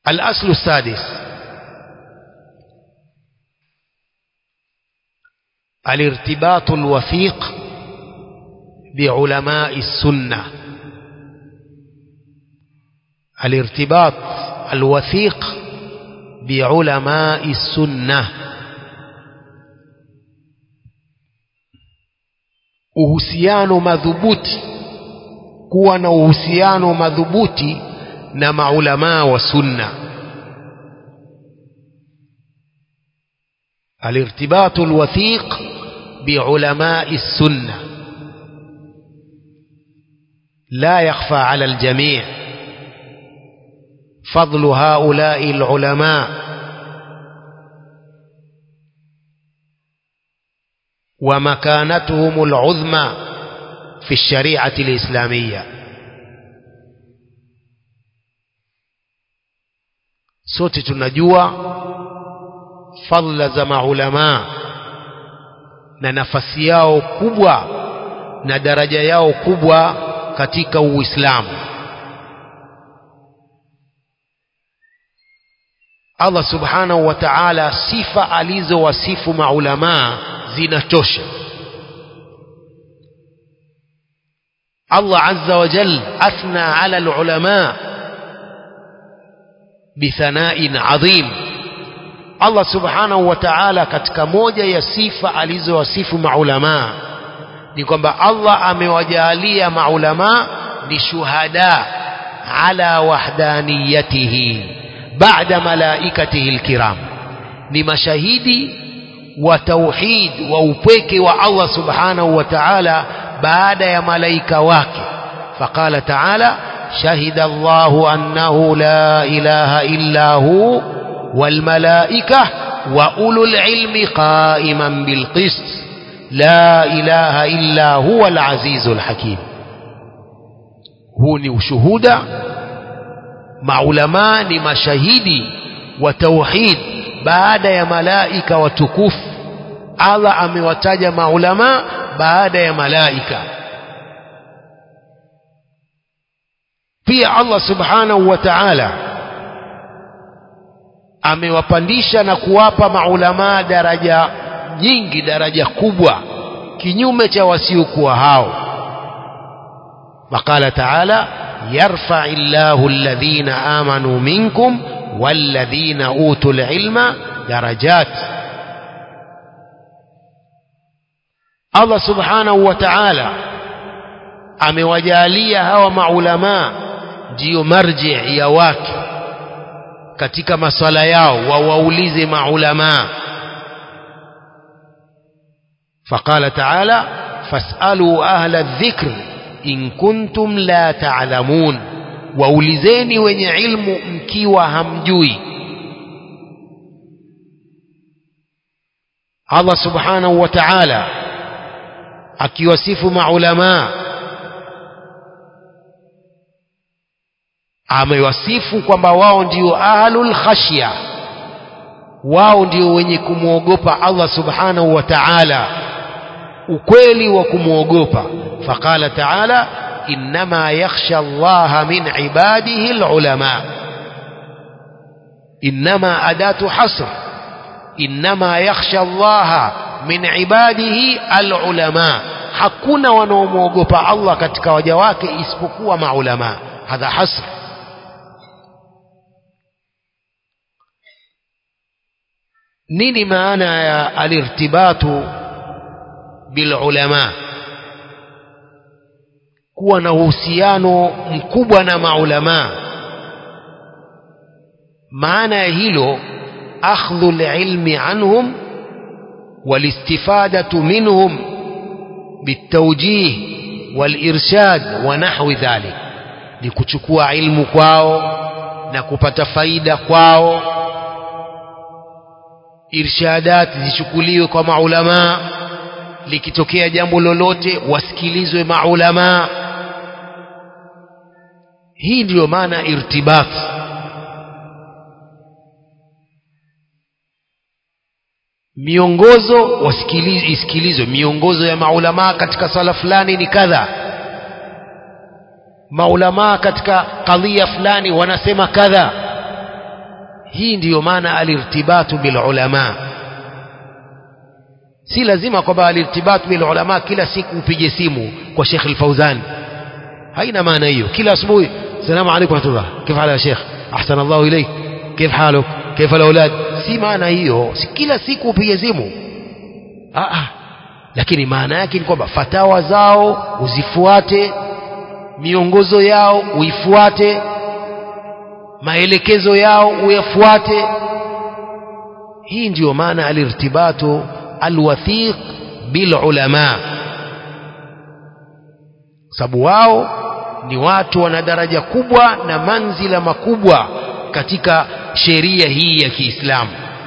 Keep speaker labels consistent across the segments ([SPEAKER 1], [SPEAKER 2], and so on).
[SPEAKER 1] الأصل السادس الارتباط الوثيق بعلماء السنة الارتباط الوثيق بعلماء السنة uhusiano madhubuti kuwa na uhusiano madhubuti na maulamaa wa sunna الارتباط الوثيق بعلماء السنة لا يخفى على الجميع فضل هؤلاء العلماء ومكانتهم العظمى في الشريعة الإسلامية sote tunajua fadla za maulamaa na nafasi yao kubwa na daraja yao kubwa katika Uislamu. Allah subhanahu wa ta'ala, sifa alizowasifu maulamaa zinatosha. Allah azza wa jal athna ala alulama bithana'in adhim Allah subhanahu wa ta'ala katika moja ya sifa alizowasifu maulamaa ni kwamba Allah amewajalia maulamaa ni shuhada ala wahdaniyatihi ba'da malaikatihi alkiram ni mashahidi wa tauhid wa upweke wa Allah subhanahu wa ta'ala baada ya malaika wake faqala ta'ala shahida Allahu annahu la ilaha illa hu والملائكة وأولو العلم قائما بالقسط لا إله إلا هو العزيز الحكيم هوني وشهودا معلمان مشاهدي وتوحيد بعد يا ملائكة وتكوف Allah amewataja maulama baada ya malaika pia Allah subhanahu wa ta'ala amewapandisha na kuwapa maulamaa daraja nyingi daraja kubwa kinyume cha wasiokuwa hao وقال تعالى يرفع الله الذين آمنوا منكم والذين أوتوا العلم درجات الله سبحانه وتعالى amewajalia hawa maulamaa ndiyo marji ya watu katika maswala yao wawaulize maulamaa faqala taala fasalu ahla dhikr in kuntum la taalamun waulizeni wenye ilmu mkiwa hamjui Allah subhanahu wa ta'ala akiwasifu maulamaa amewasifu kwamba wao ndio ahlul khashya wao ndio wenye kumwogopa Allah subhanahu wa ta'ala ukweli wa kumwogopa faqala ta'ala innama yakhsha Allah min ibadihi alulama innama adatu hasr innama yakhsha Allah min ibadihi alulama hakuna wanaomwogopa Allah katika waja wake isipokuwa maulama hadha hasr nini maana ya alirtibatu bilulama kuwa na uhusiano mkubwa na maulama maana ya hilo akhdhu lilmi anhum والاستفادة منهم بالتوجيه والإرشاد ونحو ذلك لكتكوا علم kwao na kupata faida kwao irshadat zichukuliwe kwa maulamaa likitokea jambo lolote wasikilizwe maulamaa hii ndiyo maana irtibat miongozo wasikilize isikilizwe miongozo ya maulamaa katika sala fulani ni kadha maulamaa katika kadhia fulani wanasema kadha hii ndiyo maana alirtibatu bilulama si lazima kwamba alirtibatu bilulama kila siku upige simu kwa Sheikh Al-Fauzan haina maana hiyo kila asubuhi السلام عليكم ورحمة الله كيف حالك يا شيخ أحسن الله إليك كيف حالك كيف الأولاد si maana hiyo si kila siku upige simu ah, ah. lakini maana yake ni kwamba fatawa zao uzifuate miongozo yao uifuate maelekezo yao uyafuate hii ndiyo maana alirtibatu alwathiq bilulama sababu wao ni watu wana daraja kubwa na manzila makubwa katika sheria hii ya Kiislamu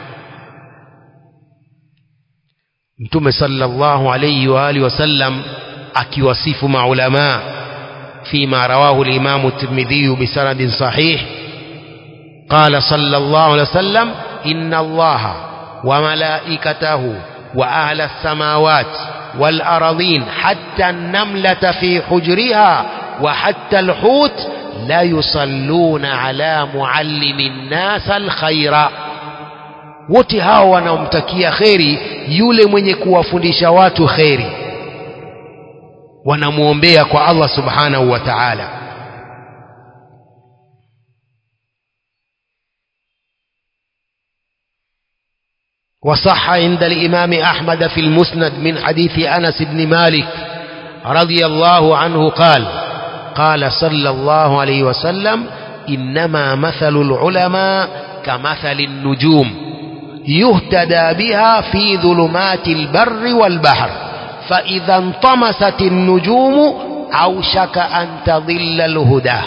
[SPEAKER 1] Mtume sallallahu alayhi wa alihi wasallam akiwasifu maulama فيما رواه الإمام الترمذي بسند صحيح قال صلى الله عليه وسلم إن الله وملائكته وأهل السماوات والأرضين حتى النملة في حجرها وحتى الحوت لا يصلون على معلم الناس الخير wote hao wanaomtakia kheri yule mwenye kuwafundisha watu kheri wanamwombea kwa Allah subhanahu wa ta'ala وصح عند الإمام أحمد في المسند من حديث أنس بن مالك رضي الله عنه قال قال صلى الله عليه وسلم إنما مثل العلماء كمثل النجوم يهتدى بها في ظلمات البر والبحر فإذا انطمست النجوم أوشك أن تضل الهدى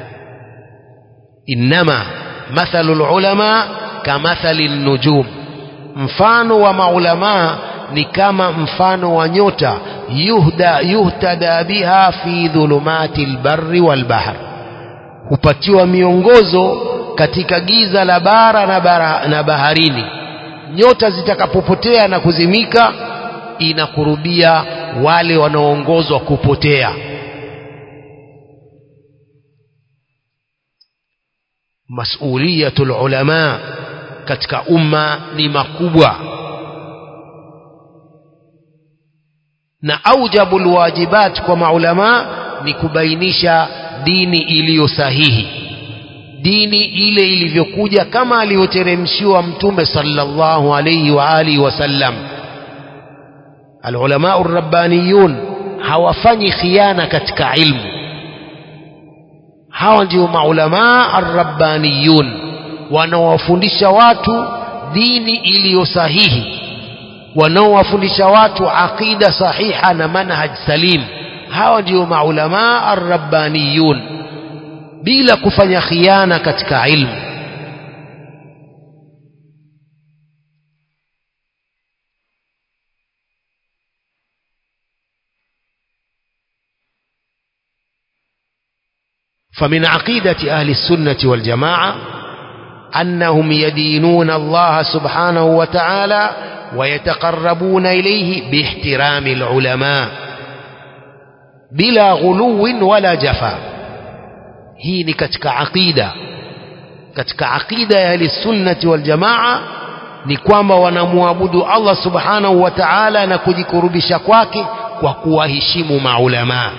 [SPEAKER 1] إنما مثل العلماء كمثل النجوم mfano wa maulamaa ni kama mfano wa nyota yuhda yuhtada biha fi dhulumati lbarri walbahr hupatiwa miongozo katika giza la bara na, bara na baharini nyota zitakapopotea na kuzimika inakurubia wale wanaoongozwa kupotea masuliyatul ulama katika umma ni makubwa na aujabu lwajibat kwa maulama ni kubainisha dini iliyo sahihi dini ile ilivyokuja kama alivyoteremshiwa mtume sallallahu alayhi wa alihi wasallam alulamau rabbaniyun hawafanyi khiana katika ilmu hawa ndio maulamaa arrabbaniyun wanaowafundisha watu dini iliyo sahihi wanaowafundisha watu aqida sahiha na manhaj salim hawa ndio maulamaa arrabbaniyun bila kufanya khiana katika ilmu فمن عقيدة أهل السنة والجماعة أنهم يدينون الله سبحانه وتعالى ويتقربون إليه باحترام العلماء بلا غلو ولا جفا هي كتك عقيدة كتك عقيدة أهل السنة والجماعة ni kwamba wanamwabudu Allah subhanahu wa ta'ala na kujikurubisha kwake kwa kuwaheshimu maulamaa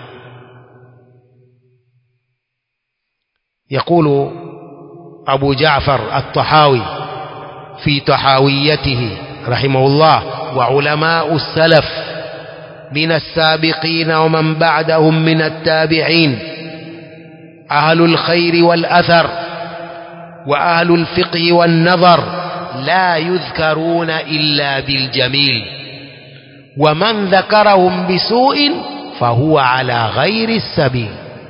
[SPEAKER 1] يقول أبو جعفر الطحاوي في طحاويته رحمه الله وعلماء السلف من السابقين ومن بعدهم من التابعين أهل الخير والأثر وأهل الفقه والنظر لا يذكرون إلا بالجميل ومن ذكرهم بسوء فهو على غير السبيل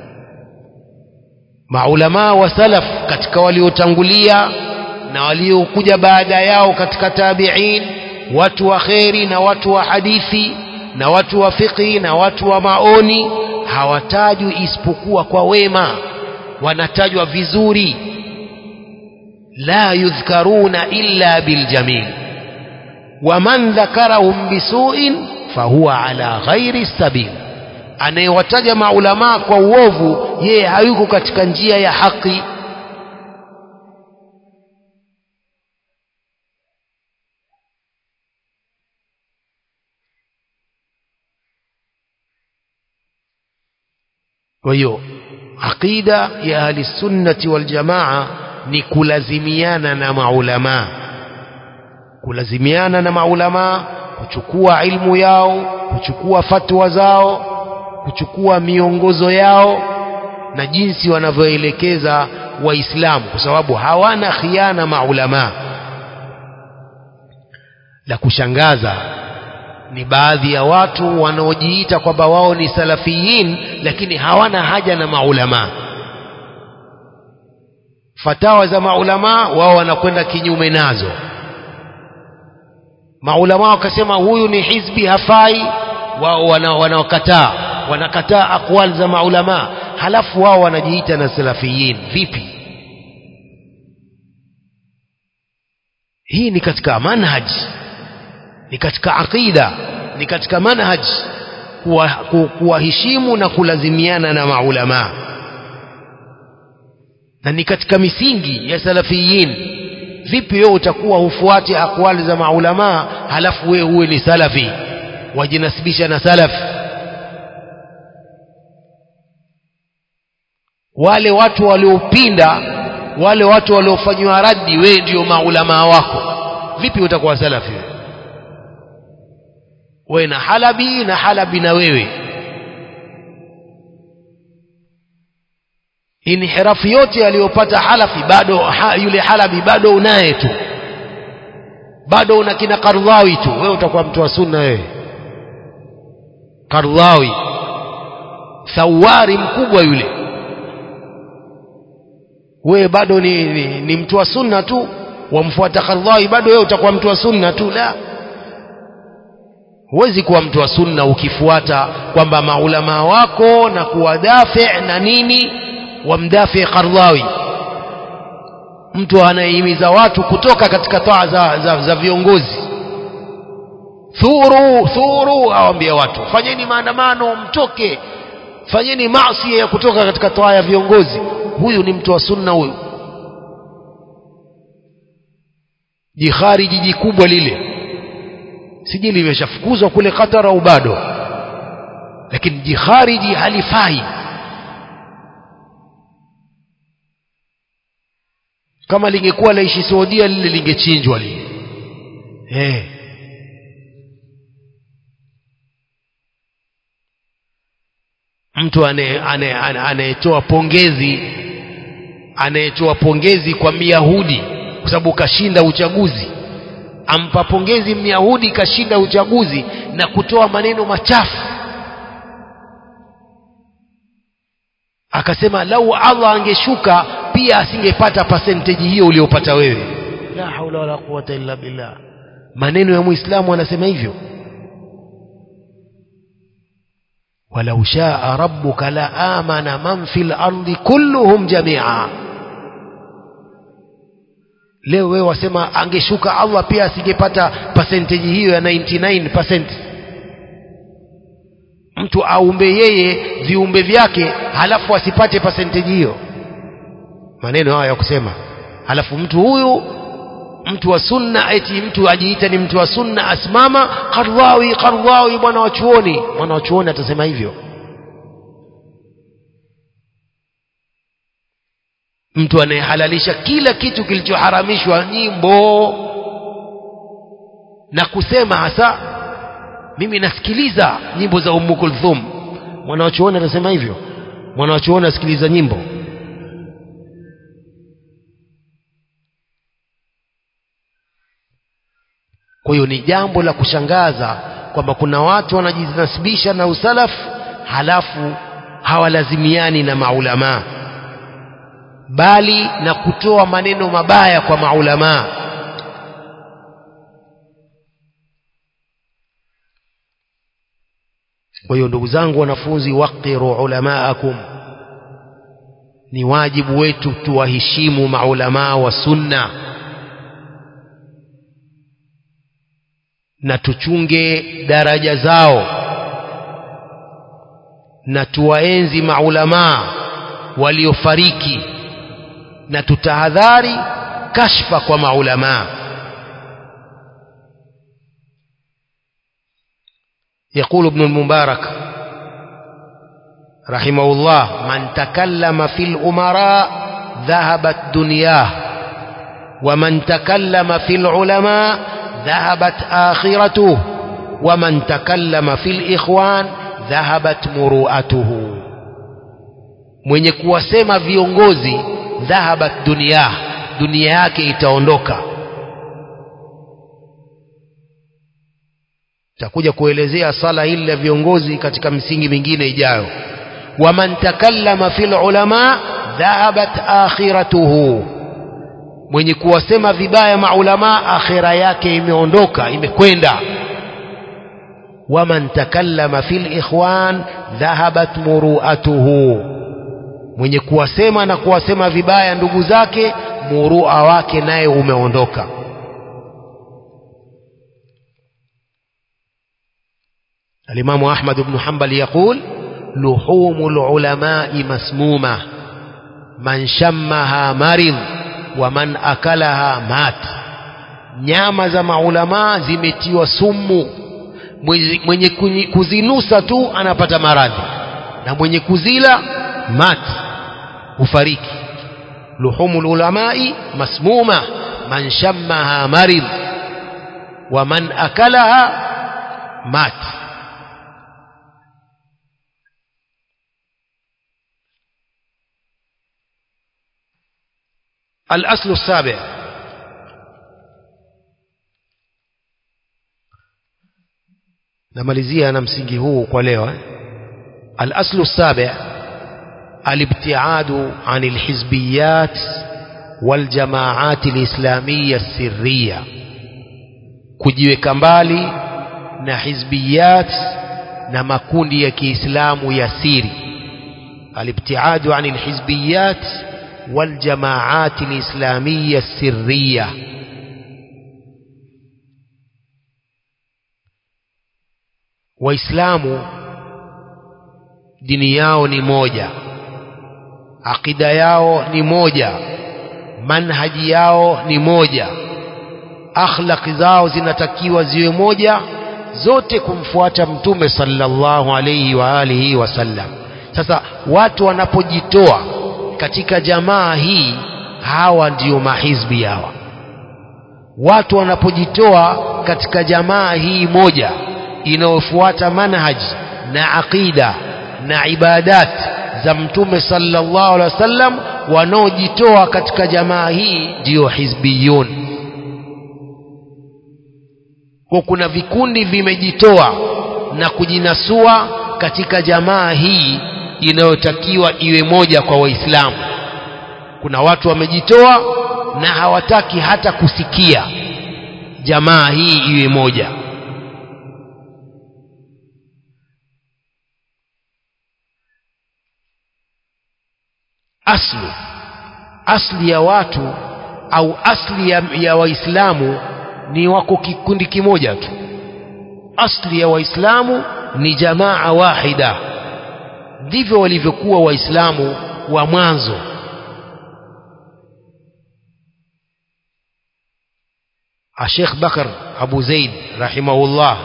[SPEAKER 1] maulamaa wa salaf katika waliotangulia na waliokuja baada yao katika tabi'in watu wa kheri na watu wa hadithi na watu wa fiqhi na watu wa maoni hawatajwi isipokuwa kwa wema wanatajwa vizuri la yudhkaruna illa biljamil waman dhakarahum bisuin fahuwa ala ghairi sabil anayewataja maulamaa kwa uovu yeye hayuko katika njia ya haki kwa hiyo aqida ya ahli sunnati wal jamaa ni kulazimiana na maulamaa kulazimiana na maulamaa kuchukua ilmu yao kuchukua fatwa zao kuchukua miongozo yao na jinsi wanavyoelekeza waislamu kwa sababu hawana khiana maulamaa la kushangaza ni baadhi ya watu wanaojiita kwamba wao ni salafiyin lakini hawana haja na maulamaa fatawa za maulamaa wao wanakwenda kinyume nazo maulamaa wakasema huyu ni hizbi hafai wao wanaokataa wana wanakataa aqwal za maulamaa halafu wao wanajiita na salafiyin vipi hii ni katika manhaj ni katika aqida ni katika manhaj kuwaheshimu kuwa na kulazimiana na maulamaa na ni katika misingi ya salafiyin vipi wewe utakuwa hufuati akwali za maulamaa halafu wewe uwe ni salafi wajinasibisha na salaf wale watu waliopinda wale watu waliofanyiwa raddi wewe ndio maulamaa wako vipi utakuwa salafi wewe wewe na halabi na halabi na wewe inhirafu yote aliyopata halafi bado ha, yule halabi bado unaye tu bado una kina Kardhawi tu wewe utakuwa mtu wa sunna wewe Kardhawi thawari mkubwa yule wewe bado ni, ni, ni mtu wa sunna tu wamfuata Kardhawi bado wewe utakuwa mtu wa sunna tu la huwezi kuwa mtu wa sunna ukifuata kwamba maulamaa wako na kuwadafi na nini wamdafi Kardhawi mtu anayehimiza watu kutoka katika taa za, za, za viongozi thuru thuru awambia watu fanyeni maandamano mtoke fanyeni maasi ya kutoka katika taa ya viongozi huyu ni mtu wa sunna huyu jihari jiji kubwa lile sijui limeshafukuzwa kule Qatar au bado lakini jikhariji halifai kama lingekuwa laishi Saudia lile lingechinjwa lile eh mtu anayetoa pongezi anayetoa pongezi kwa Myahudi kwa sababu kashinda uchaguzi ampa pongezi Myahudi kashinda uchaguzi na kutoa maneno machafu akasema lau Allah angeshuka pia asingepata percentage hiyo uliyopata wewe la haula wala quwata illa billah maneno ya muislamu anasema hivyo walau shaa rabbuka la amana man fil ardi kulluhum jamia leo wewe wasema angeshuka Allah pia asingepata percentage hiyo ya 99% mtu aumbe yeye viumbe vyake halafu asipate percentage hiyo maneno haya ya kusema halafu mtu huyu mtu wa sunna eti mtu ajiita ni mtu wa sunna asimama Qardhawi Qardhawi bwana wa chuoni bwana wa chuoni atasema hivyo mtu anayehalalisha kila kitu kilichoharamishwa nyimbo na kusema hasa mimi nasikiliza nyimbo za Ummu Kulthum mwana wa chuoni atasema hivyo mwana wa chuoni asikiliza nyimbo kwa hiyo ni jambo la kushangaza kwamba kuna watu wanajinasibisha na usalaf halafu hawalazimiani na maulamaa bali na kutoa maneno mabaya kwa maulamaa kwa hiyo ndugu zangu wanafunzi waqiru ulamaakum ni wajibu wetu tuwaheshimu maulamaa wa sunna na tuchunge daraja zao na tuwaenzi maulamaa waliofariki na tutahadhari kashfa kwa maulamaa يقول ابن المبارك رحمه الله من تكلم في الأمراء ذهبت دنياه ومن تكلم في العلماء ذهبت آخرته ومن تكلم في الإخوان ذهبت مروءته mwenye kuwasema viongozi dhahabat dunia dunia yake itaondoka takuja kuelezea sala hili la viongozi katika misingi mingine ijayo waman takallama fil ulama dhahabat akhiratuhu mwenye kuwasema vibaya maulama akhira yake imeondoka imekwenda waman takallama fil ikhwan dhahabat muruatuhu mwenye kuwasema na kuwasema vibaya ndugu zake murua wake naye umeondoka الإمام أحمد بن حنبل يقول لحوم العلماء مسمومة من شمها مرض ومن أكلها مات nyama za maulamaa zimetiwa sumu mwenye kuzinusa tu anapata maradhi na mwenye kuzila mat hufariki luhumu lulamai masmuma man shammaha marid wa man akalaha mat الأصل السابع namalizia na msingi huu kwa leo eh? الأصل السابع الابتعاد عن الحزبيات والجماعات الإسلامية السرية kujiweka mbali na hizbiyat na makundi ya Kiislamu ya siri alibtiadu an alhizbiyat والجماعات الإسلامية السرية waislamu dini yao ni moja akida yao ni moja manhaji yao ni moja akhlaqi zao zinatakiwa ziwe moja zote kumfuata mtume sallallahu alayhi wa alihi wasallam sasa watu wanapojitoa katika jamaa hii hawa ndiyo mahizbi hawa watu wanapojitoa katika jamaa hii moja inayofuata manhaji na aqida na ibadat za mtume sallallahu alaihi wasallam wanaojitoa katika jamaa hii ndiyo hizbiyun kwa kuna vikundi vimejitoa na kujinasua katika jamaa hii inayotakiwa iwe moja kwa waislamu kuna watu wamejitoa na hawataki hata kusikia jamaa hii iwe moja aslu asli ya watu au asli ya, ya waislamu ni wako kikundi kimoja tu asli ya waislamu ni jamaa wahida ndivyo walivyokuwa waislamu wa mwanzo Sheikh Bakar Abu Zaid rahimahullah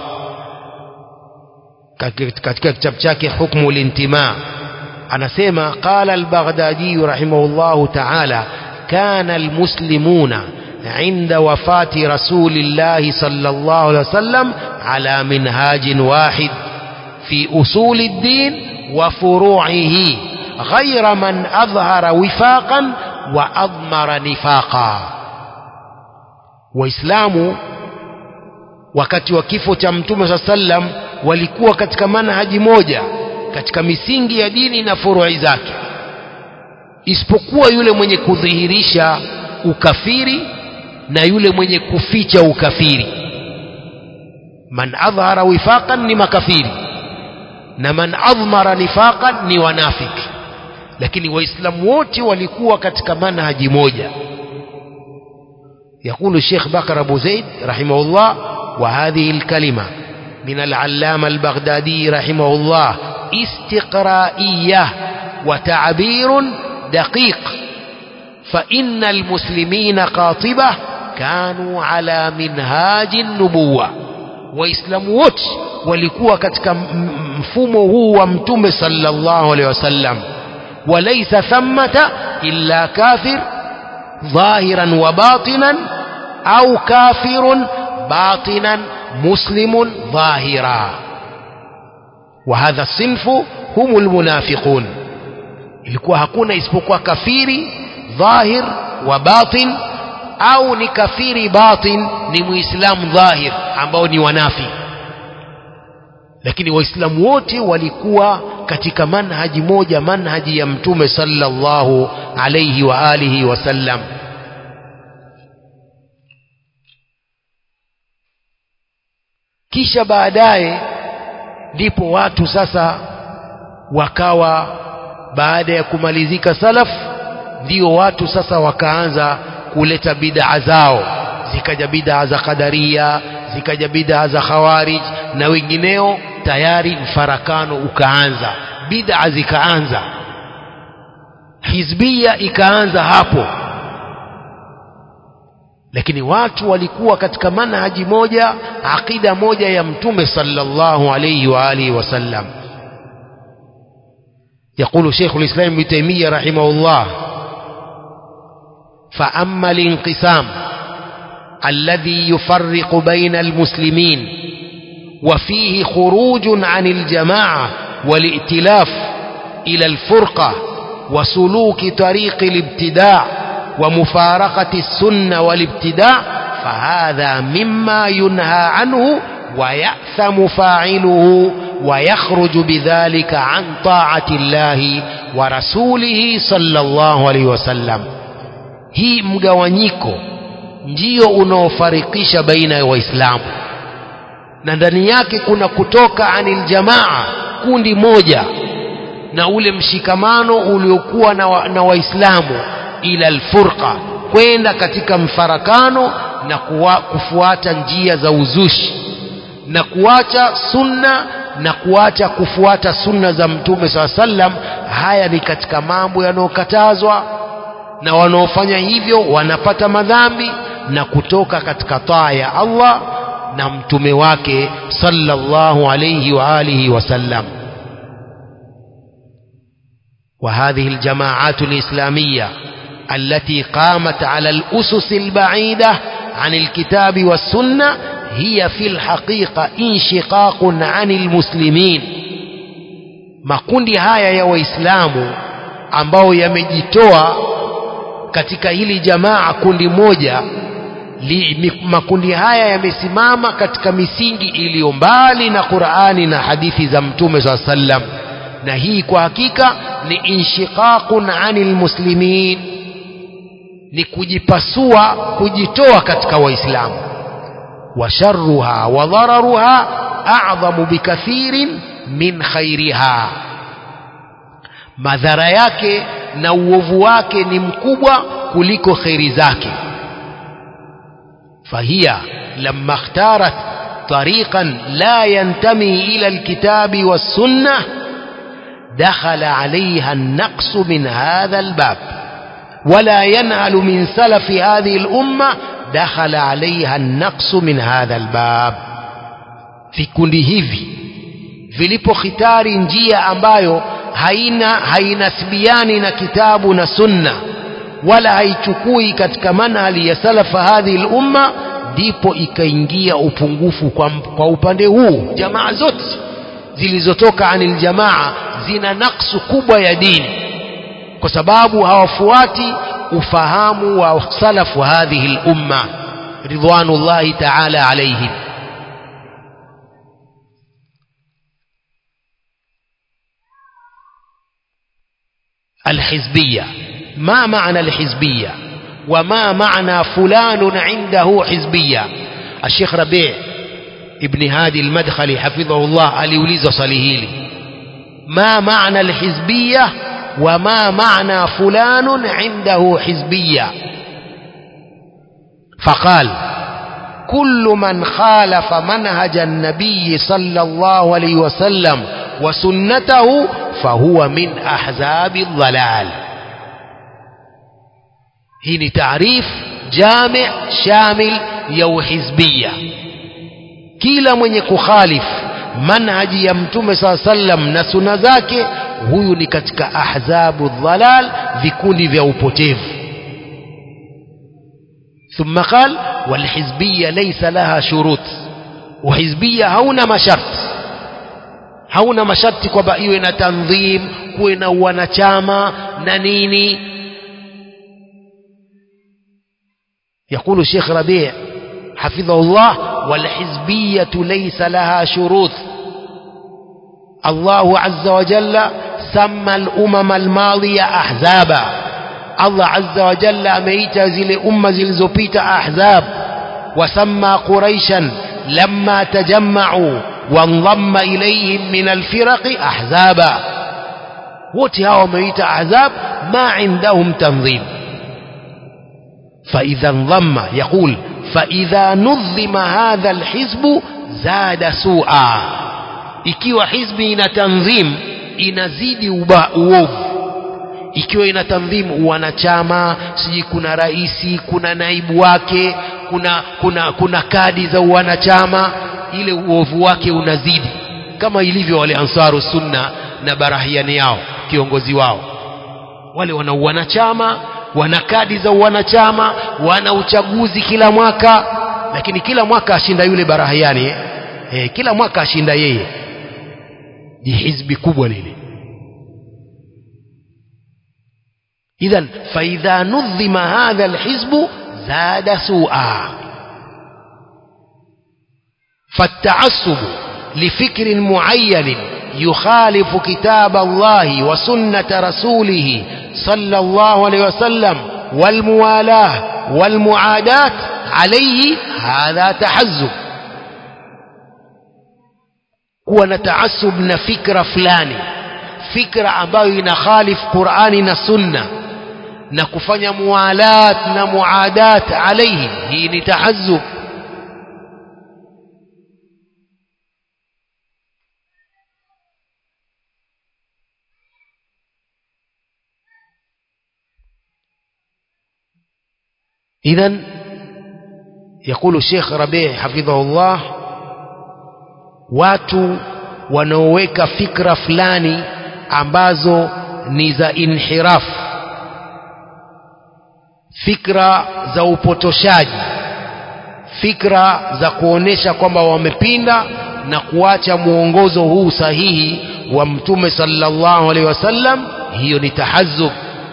[SPEAKER 1] katika kitabu chake hukmu lintima anasema qala al-Baghdadi rahimahullah ta'ala kana al-muslimuna عند وفاة رسول الله صلى الله عليه وسلم على منهاج واحد في أصول الدين وفروعه غير من أظهر وفاقا وأضمر نفاقا waislamu wakati wa kifo cha mtume saa sallam walikuwa katika manhaji moja katika misingi ya dini na furui zake isipokuwa yule mwenye kudhihirisha ukafiri na yule mwenye kuficha ukafiri man adhhara wifaqan ni makafiri na man adhmara nifaqan ni wanafiki lakini waislamu wote walikuwa katika manhaji moja يقول الشيخ بكر أبو زيد رحمه الله وهذه الكلمة من العلامة البغدادي رحمه الله استقرائية وتعبير دقيق فإن المسلمين قاطبة كانوا على منهاج النبوة وإسلام وتش walikuwa katika mfumo huu wa mtume sallallahu alaihi wasallam walaysa thammata illa kafir dhahiran wa batinan au kafirun batinan muslimun dhahira وهذا الصنف هم المنافقون ilikuwa hakuna isipokuwa kafiri dhahir wa batin au ni kafiri batin ni muislamu dhahir ambao ni wanafi lakini waislamu wote walikuwa katika manhaji moja manhaji ya mtume sallallahu alayhi wa alihi wasallam kisha baadaye ndipo watu sasa wakawa baada ya kumalizika salaf ndio watu sasa wakaanza kuleta bid'a zao zikaja bid'a za qadaria zikaja bid'a za khawarij na wengineo tayari mfarakano ukaanza bid'a zikaanza hizbia ikaanza hapo lakini watu walikuwa katika manhaji moja aqida moja ya mtume sallallahu alayhi wa alihi wasallam يقول شيخ الإسلام ابن تيمية رحمه الله فأما الانقسام الذي يفرق بين المسلمين وفيه خروج عن الجماعة والائتلاف إلى الفرقة وسلوك طريق الابتداع ومفارقة السنة والابتداع فهذا مما ينهى عنه ويأثم فاعله ويخرج بذلك عن طاعة الله ورسوله صلى الله عليه وسلم hii mgawanyiko ndio unaofarikisha baina ya waislamu na ndani yake kuna kutoka anil jamaa kundi moja na ule mshikamano uliokuwa na, wa, na waislamu ila alfurqa kwenda katika mfarakano na kuwa, kufuata njia za uzushi na kuacha sunna na kuacha kufuata sunna za mtume saa sallam haya ni katika mambo yanayokatazwa na wanaofanya hivyo wanapata madhambi na kutoka katika taa ya Allah na mtume wake sallallahu alayhi wa alihi wasallam وهذه الجماعات الإسلامية التي قامت على الأسس البعيدة عن الكتاب والسنة هي في الحقيقة انشقاق عن المسلمين makundi haya ya waislamu ambao yamejitoa katika hili jamaa kundi moja li, makundi haya yamesimama katika misingi iliyo mbali na Qur'ani na hadithi za Mtume swalla sallam na hii kwa hakika ni inshiqaqun anil muslimin ni kujipasua kujitoa katika waislamu wa sharruha wa dhararuha a'dhamu bikathirin min khairiha madhara yake na uovu wake ni mkubwa kuliko khairi zake فهي لما اختارت طريقا لا ينتمي إلى الكتاب والسنة دخل عليها النقص من هذا الباب ولا ينهل من سلف هذه الأمة دخل عليها النقص من هذا الباب في kundi hivi vilipokhitari njia ambayo haina hainasbiani na kitabu na sunna wala haichukui katika manhali ya salafa hadhihi lumma ndipo ikaingia upungufu kwa, kwa upande huu jamaa zote zilizotoka anil jamaa zina naksu kubwa ya dini kwa sababu hawafuati ufahamu wa salafu hadhihi lumma ridwanullahi taala alaihim الحزبيه ما معنى الحزبية وما معنى فلان عنده حزبية الشيخ ربيع ابن هادي المدخلي حفظه الله aliuliza swali hili ما معنى الحزبية وما معنى فلان عنده حزبية فقال كل من خالف منهج النبي صلى الله عليه وسلم وسنته فهو من أحزاب الضلال hii ni taarif jami shamil ya uhizbia kila mwenye kukhalif manhaji ya mtume saa sallam na suna zake huyu ni katika ahzabu dhalal vikundi vya upotevu ثم قال والحزبية ليس لها شروط وحزبية hauna masharti hauna masharti kwamba iwe na tandhim kuwe na wanachama na nini يقول الشيخ ربيع حفظه الله والحزبية ليس لها شروط الله عز وجل سمى الأمم الماضية أحزابا الله عز وجل أميت زل أمة زلزبيت أحزاب وسمى قريشا لما تجمعوا وانضم إليهم من الفرق أحزابا وتها وميت أحزاب ما عندهم تنظيم فإذا انضم يقول فإذا نظم هذا الحزب زاد سوءا ikiwa hizbi ina tanzim inazidi uba uovu ikiwa ina tanzim wanachama sijui kuna raisi kuna naibu wake kuna kuna kuna kadi za wanachama ile uovu wake unazidi kama ilivyo wale ansaru sunna na barahiani yao kiongozi wao wale wana wanachama wana kadi za wanachama wana uchaguzi kila mwaka lakini kila mwaka ashinda yule barahiani eh? Eh, kila mwaka ashinda yeye ni hizbi kubwa lile idhan faidha nudhima hadha alhizbu zada sua فالتعصب لفكر معين يخالف كتاب الله وسنة رسوله صلى الله عليه وسلم والموالاة والمعاداة عليه هذا تحزب kuwa na taasub na fikra fulani fikra ambayo inakhalif qurani na sunna na kufanya mualat na muadat alaihi hii ni tahazub إذا يقول الشيخ ربيع حفظه الله watu wanaoweka fikra fulani ambazo ni za inhiraf fikra za upotoshaji fikra za kuonesha kwamba wamepinda na kuacha mwongozo huu sahihi wa mtume sallallahu alaihi wasallam hiyo ni tahazub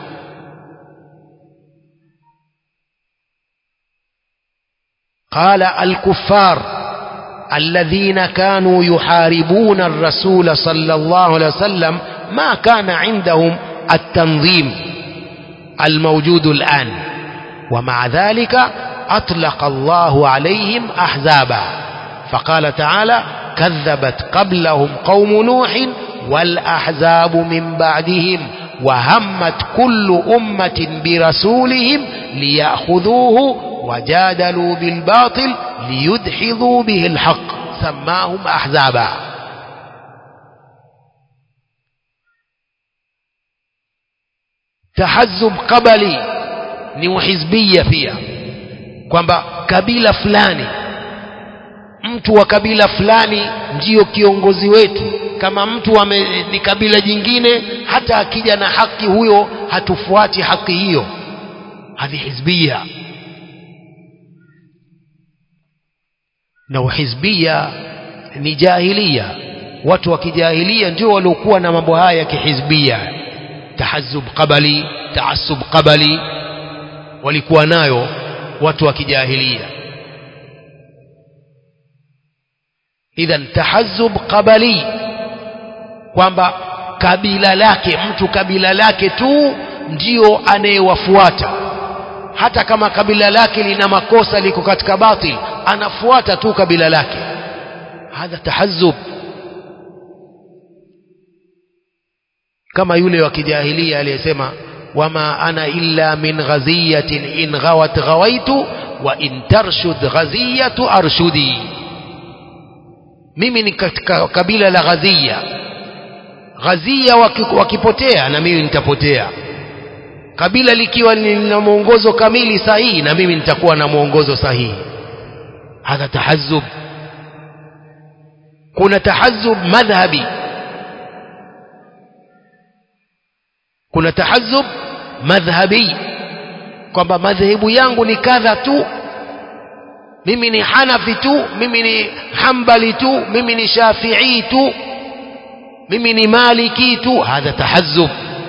[SPEAKER 1] قال الكفار الذين كانوا يحاربون الرسول صلى الله عليه وسلم ما كان عندهم التنظيم الموجود الآن ومع ذلك أطلق الله عليهم أحزابا فقال تعالى كذبت قبلهم قوم نوح والأحزاب من بعدهم وهمت كل أمة برسولهم ليأخذوه وجادلوا بالباطل ليدحضوا به الحق سماهم أحزابا تحزب قبلي ni uhizbia pia kwamba kabila fulani mtu wa kabila fulani ndiyo kiongozi wetu kama mtu ame, ni kabila jingine hata akija na haki huyo hatufuati haki hiyo hadhi hizbia na uhizbia ni jahilia watu wa kijahilia ndio waliokuwa na mambo haya ya kihizbia tahazub qabali taasub qabali walikuwa nayo watu wa kijahilia idhan tahazub qabali kwamba kabila lake mtu kabila lake tu ndio anayewafuata hata kama kabila lake lina makosa liko katika batil anafuata tu kabila lake hadha tahazub kama yule wa kijahilia aliyesema wama ana illa min ghaziyatin in ghawat ghawaitu wa in tarshud ghaziyatu arshudi mimi ni katika kabila la ghazia ghazia wakipotea na mimi nitapotea kabila likiwa lina mwongozo kamili sahihi na mimi nitakuwa na mwongozo sahihi hadha tahazub kuna tahazub madhhabi kuna tahazub madhhabi kwamba madhehebu yangu ni kadha tu mimi ni hanafi tu mimi ni hambali tu mimi ni shafii tu mimi ni maliki tu hadha tahazub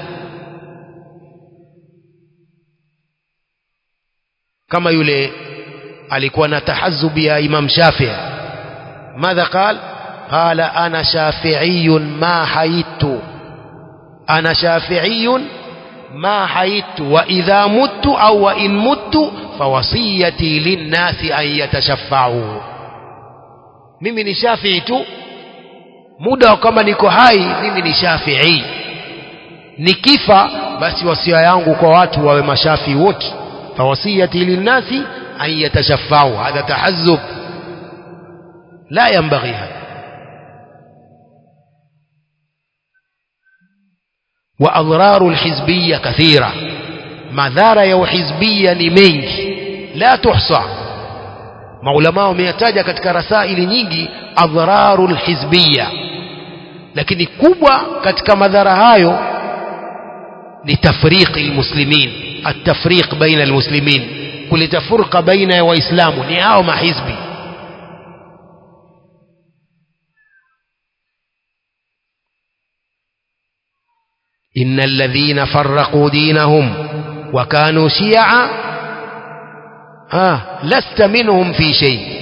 [SPEAKER 1] kama yule alikuwa na tahazub ya imam shafii madha qal qala ana shafiiyun ma hayittu ana shafiiyun ما حيت وإذا مت أو وإن مت فوصيتي للناس أن يتشفعوا mimi ni shafii tu muda kama niko hai mimi ni shafii nikifa basi wasia yangu kwa watu wawe mashafii wote fawasiyati linnasi an yatashafau hadha tahazub la yanbaghi hadha وأضرار الحزبية كثيرة madhara ya uhizbia ni mengi la tuhsa maulama wameyataja katika rasaili nyingi adhararu lhizbiya lakini kubwa katika madhara hayo ni tafriqi lmuslimin atafriq baina almuslimin kuleta furqa baina ya waislamu ni hao mahizbi إن الذين فرقوا دينهم وكانوا شيعا آه لست منهم في شيء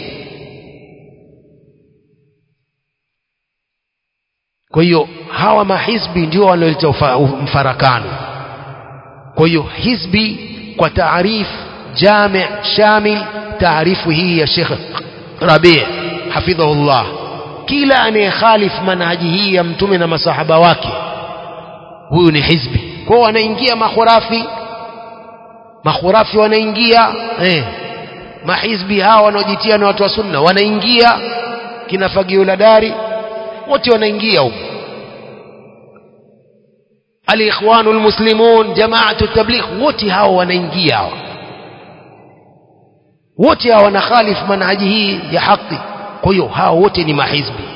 [SPEAKER 1] kwa hiyo hawa mahizbi ndio wanaoleta mfarakano kwa hiyo hizbi kwa taarif jami shamil taarifu hii ya Sheikh Rabi hafidhahullah kila anayekhalif manhaji hii ya mtume na masahaba wake huyu ni hizbi kwao wanaingia makhurafi makhurafi wanaingia eh, mahizbi hawa wanaojitia na watu wa sunna wanaingia kina fagio la dari wote wanaingia huko alikhwanu lmuslimun jamaatu tabligh wote hawa wanaingia hawa wote hawa wanakhalif manhaji hii ya haki kwa hiyo hawa wote ni mahizbi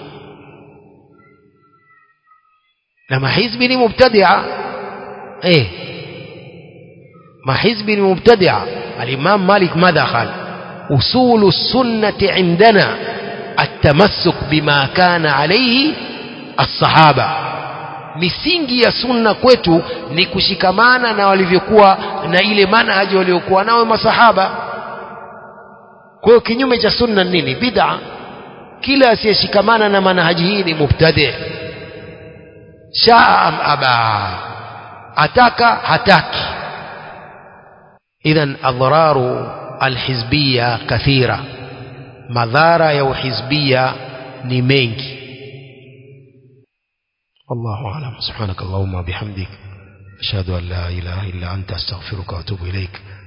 [SPEAKER 1] na mahizbi ni mubtadia eh mahizbi ni mubtadia الإمام مالك ماذا قال أصول السنة عندنا التمسك بما كان عليه الصحابة misingi ya sunna kwetu ni kushikamana na walivyokuwa na ile manhaji waliokuwa nao masahaba kwa hiyo kinyume cha sunna nini bid'a kila asiyeshikamana na manhaji hii ni mubtadi shaa am aba ataka hataki idhan adhararu alhizbiya kathira madhara ya uhizbiya ni mengi والله أعلم سبحانك اللهم وبحمدك أشهد أن لا إله إلا أنت أستغفرك وأتوب إليك